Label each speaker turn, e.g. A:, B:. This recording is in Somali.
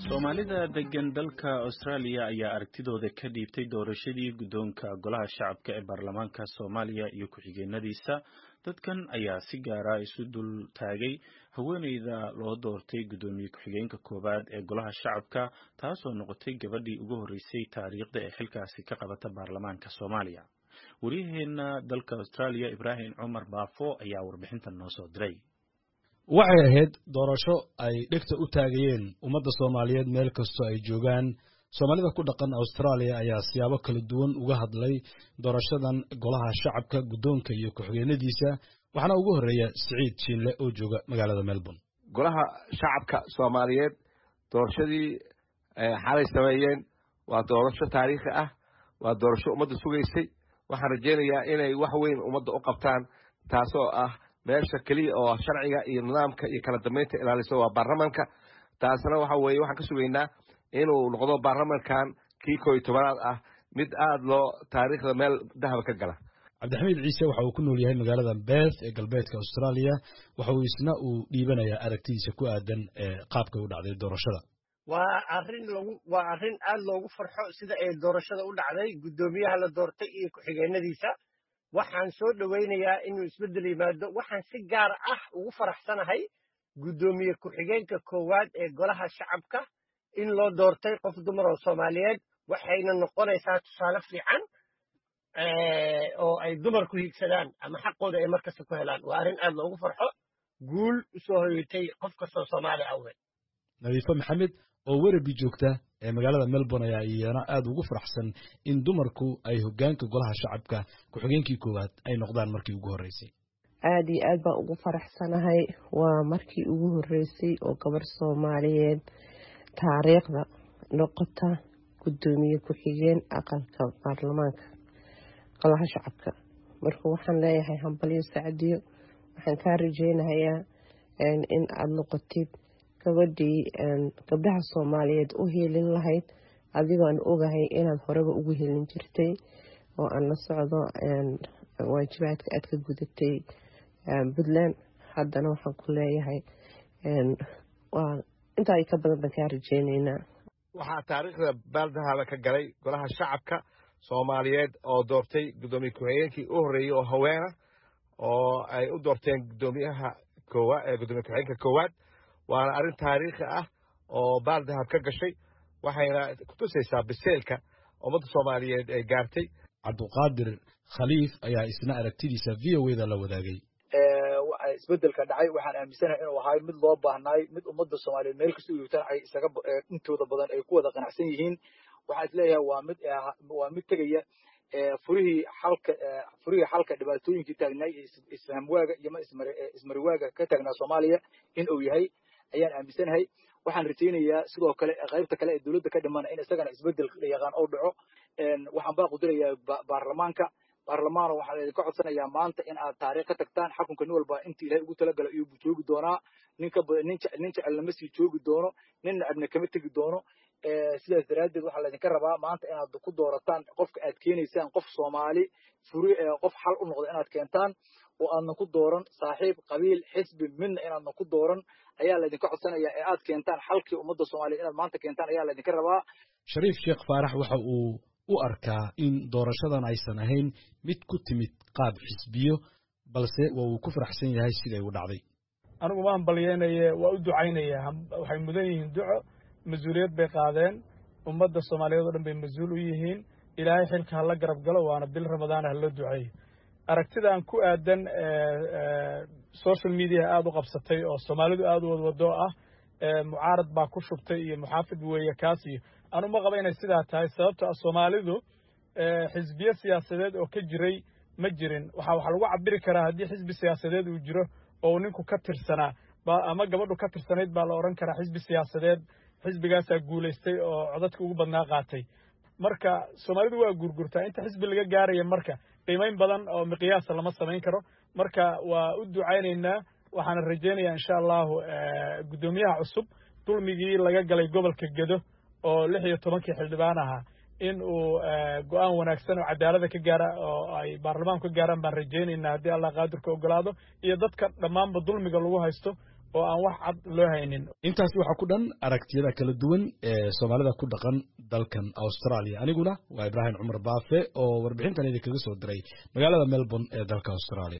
A: soomaalida degan dalka austraaliya ayaa aragtidooda ka dhiibtay doorashadii guddoonka golaha shacabka ee baarlamaanka soomaaliya iyo ku-xigeenadiisa dadkan ayaa si gaara isu dul taagay haweeneyda loo doortay guddoomiye ku-xigeenka koowaad ee golaha shacabka taasoo noqotay gabadhii ugu horreysay taariikhda ee xilkaasi ka qabata baarlamaanka soomaaliya waryaheena dalka austraaliya ibraahim cumar baafo ayaa warbixintan noo soo diray
B: waxay ahayd doorasho ay dhegta u taagayeen ummadda soomaaliyeed meel kastoo ay joogaan soomaalida ku dhaqan austraaliya ayaa siyaabo kala duwan uga hadlay doorashadan golaha shacabka guddoonka iyo ku-xigeenadiisa waxaana ugu horreeya siciid shiinle oo jooga magaalada melbourne
C: golaha shacabka soomaaliyeed doorashadii xalay sameeyeen waa doorasho taariikhi ah waa doorasho ummadda sugaysay waxaan rajaynayaa inay wax weyn ummadda u qabtaan taasoo ah meesha keliya oo sharciga iyo nidaamka iyo kala dambeynta ilaaliso waa baarlamanka taasna waxa weeye waxaan ka sugaynaa inuu noqdo baarlamankan kii koo iyo tobanaad ah mid aada loo taariikhda meel dahaba ka gala
B: cabdixamiid ciise waxa uu ku nool yahay magaalada beth ee galbeedka austraaliya waxa uu isna uu dhiibanayaa aragtidiisa ku aadan qaabka u dhacday doorashada
D: waa arrin lagu waa arrin aada loogu farxo sida ay doorashada u dhacday guddoomiyaha la doortay iyo ku-xigeenadiisa waxaan soo dhowaynayaa inuu isbeddel yimaado waxaan si gaar ah ugu faraxsanahay guddoomiye ku-xigeenka koowaad ee golaha shacabka in loo doortay qof dumar oo soomaaliyeed waxayna noqonaysaa tusaale fiican oo ay dumarku hiigsadaan ama xaqooda ay markasta ku helaan waa arrin aad loogu farxo guul usoo hoyatay qof kastoo soomaali awgeed
B: nadiifo maxamed oo werabi joogta ee magaalada melbourne ayaa iyana aada ugu faraxsan in dumarku ay hoggaanka golaha shacabka ku-xigeenkii koowaad ay noqdaan markii ugu horreysay
E: aada iyo aad baan ugu faraxsanahay waa markii ugu horreysay oo gabar soomaaliyeed taariikhda noqota guddoomiye ku-xigeen aqalka baarlamaanka golaha shacabka marka waxaan leeyahay hambalyo sacdiyo waxaan kaa rajeynayaa in aada noqotid gabadhii gabdhaha soomaaliyeed u helin lahayd adigoon ogahay inaad horeba ugu helin jirtay oo aan la socdo waajibaadka aad ka gudatay puntland haddana waxaan ku leeyahay intaa i ka badan baan kaa rajeyneynaa
C: waxaa taariikhda baaldahaba ka galay golaha shacabka soomaaliyeed oo doortay guddoomiye ku-xigeenkii u horreeyey oo haweena oo ay u doorteen guddoomiyaha koowaad guddoomiye ku-xigeenka koowaad waana arrin taariikhi ah oo baaldahab ka gashay waxayna kutusaysaa biseelka ummadda soomaaliyeed ay gaartay
B: cabduqaadir khaliif ayaa isna aragtidiisa v o eda la wadaagay
F: isbedelka dhacay waxaan aaminsanahay inuu ahay mid loo baahnaay mid ummadda soomaaliyeed meel kasta u yogtaan ay isaga intooda badan ay ku wada qanacsan yihiin waxaan isleeyahay waa mid waa mid tegaya furihii xalka furihii xalka dhibaatooyinkii taagnaay isfahamwaaga iyo ismariwaaga ka taagnaa soomaaliya in uu yahay ayaan aaminsanahay waxaan rajaynayaa sidoo kale qaybta kale ee dowladda ka dhimana in isagana isbedel yaqaan oo dhaco waxaan baa qudirayaa baarlamaanka baarlamaano waxaan idinka codsanayaa maanta in aad taariikh ka tagtaan xakunka nin walba intii ilahay ugu talagala iyuu buu joogi doonaa ninka nin jecel lama sii joogi doono nin nacabna kama tegi doono sidaas daraaddeed waxaa laydinka rabaa maanta inaad ku doorataan qofka aad keenaysaan qof soomaali furi qof xal u noqda inaad keentaan oo aadna ku dooran saaxiib qabiil xisbi midna inaadna ku dooran ayaa laydinka codsanayaa ee aad keentaan xalkii ummadda soomaaliya inaad maanta keentaan ayaa laydinka rabaa
B: shariif sheekh faarax waxa uu u arkaa in doorashadan aysan ahayn mid ku timid qaab xisbiyo balse waa uu ku faraxsan yahay siday u dhacday
G: anigu waan balyeynaye waa u ducaynaya waxay mudan yihiin duco mas-uuliyad bay qaadeen ummadda soomaaliyeed oo dhan bay mas-uul u yihiin ilaahay xilka hala garab galo waana bil ramadaana hala duceeyo aragtidan ku aadan social media aada u qabsatay oo soomaalidu aada u wadwado ah mucaarad baa ku shubtay iyo muxaafid weeye kaas iyo anu ma qaba inay sidaa tahay sababto ah soomaalidu xisbiye siyaasadeed oo ka jiray ma jirin waxa waxa lagu cabiri karaa haddii xisbi siyaasadeed uu jiro oo ninku ka tirsanaa ama gabadhu ka tirsanayd baa la odhan karaa xisbi siyaasadeed xisbigaasaa guulaystay oo codadka ugu badnaa qaatay marka soomaalidu waa gurgurtaa inta xisbi laga gaaraya marka qiimayn badan oo miqyaasa lama samayn karo marka waa u ducaynaynaa waxaana rajaynayaa insha allahu guddoomiyaha cusub dulmigii laga galay gobolka gedo oo lix iyo tobankii xildhibaan ahaa in uu go-aan wanaagsan oo cadaalada ka gaara oo ay baarlamaanku ka gaaraan baan rajaynaynaa haddii allah qaadirka ogolaado iyo dadka dhammaanba dulmiga lagu haysto oo aan wax cad loo haynin
B: intaasi waxaa ku dhan aragtiyada kala duwan ee soomaalida ku dhaqan dalkan australia aniguna waa ibraahim cumar baafe oo warbixintan idinkaga soo diray magaalada melbourne ee dalka australia